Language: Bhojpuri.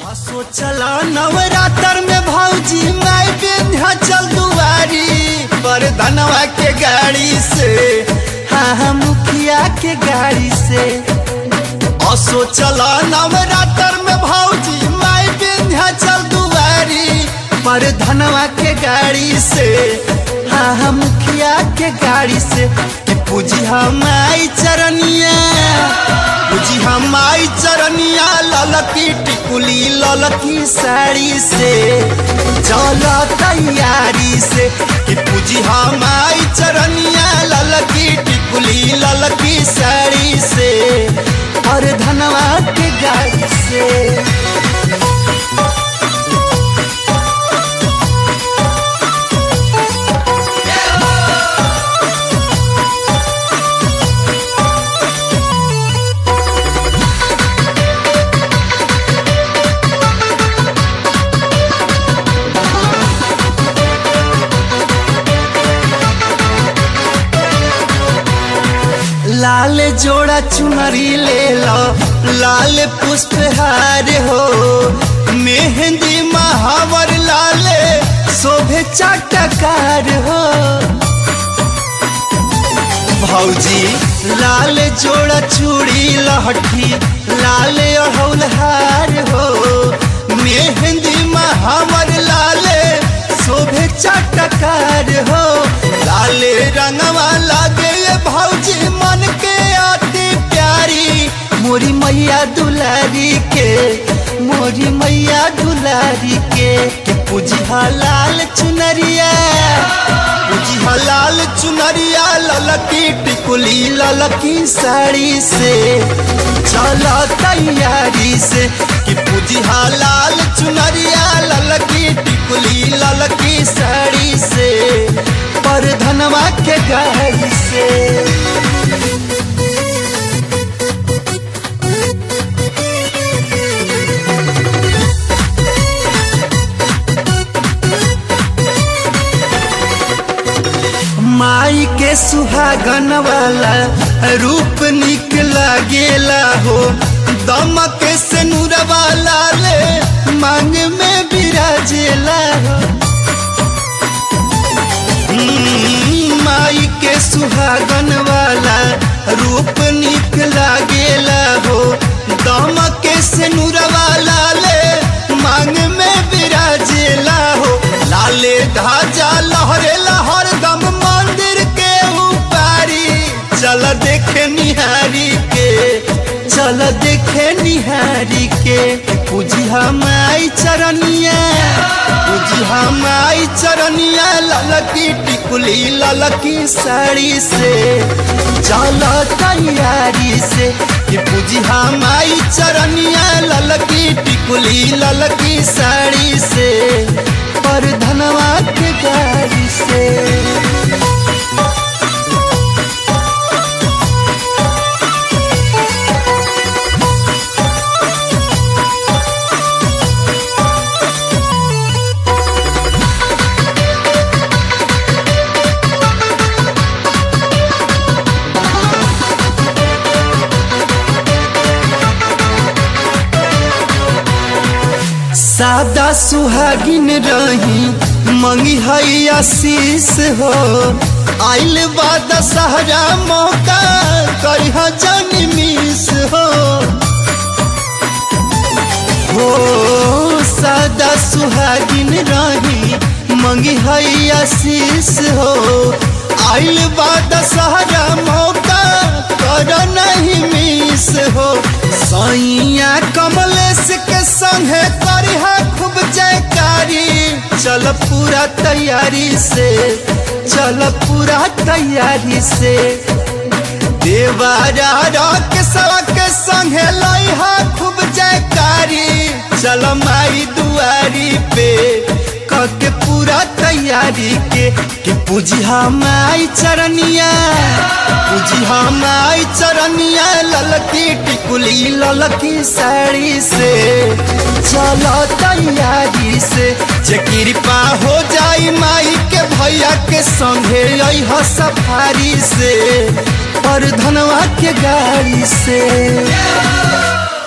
चला नवरात्र में भौजी माई विंध्याचल दुआरी पर धनवा के गाड़ी से हाँ हाँ मुखिया के गाड़ी से असो चला नवरात्र में भौजी माई विंध्याचल दुआरी पर धनवा के गाड़ी से हाँ हाँ मुखिया के गाड़ी से कि पूजी हम आई चरनिया पूजी हम आई चरनिया ललकी टिकुली ललकी साड़ी से चल तैयारी से कि पूजी हम आई चरनिया ललकी टिकुली ललकी साड़ी से और धनवा के गाड़ी से लाल जोड़ा चुनरी ले लो लाल पुष्पहार हो मेहंदी महावर लाल शोभे चाटकार हो भौजी लाल जोड़ा चूड़ी लहठी लाल अढ़ौल हार हो मेहंदी महावर लाल शोभे चाटकार हो लाले रंगवा लागे ये भौजी मन के आती प्यारी मोरी मैया दुलारी के मोरी मैया दुलारी के के पूजी लाल चुनरिया पूजी लाल चुनरिया ललकी टिकुली ललकी साड़ी से चलो तैयारी से कि पूजी लाल चुनरिया ललकी टिकुली ललकी साड़ी से पर धनवा के गाड़ी से माई के सुहागन वाला रूप निक लागेला हो दमक से नूरवा ले मांग में बिराजेला हो हम्म, माई के सुहागन वाला रूप निक लागेला हो दमक से नूरवा ले मांग में बिराजेला हो लाले ढाजा लहरे लहर दम मंदिर के ऊपारी चल देखे निहारी के चल देखे निहारी के पूजी हम आई चरनिया पूजी हम आई चरनिया ललकी टिकुली ललकी साड़ी से चल तैयारी से कि पूजी हम आई चरनिया ललकी टिकुली ललकी साड़ी से पर धनवा के गाड़ी से सादा सुहागिन रही मंगी हई आशीष हो आइल बा दशहरा मौका करिह जन मिस हो हो सादा सुहागिन रही मंगी हई आशीष हो आइल बा दशहरा मौका कर नहीं मिस हो सैया कमलेश के संगे करिहा खूब जयकारी चल पूरा तैयारी से चल पूरा तैयारी से देवारा के सवा के संगे लइहा खूब जयकारी चल माई दुआरी पे के पूरा तैयारी के कि पूजी हम आई चरनिया पूजी हम आई चरनिया ललकी टिकुली ललकी साड़ी से चलो तैयारी से जे कृपा हो जाई माई के भैया के संगे अह सफारी से पर धनवा के गाड़ी से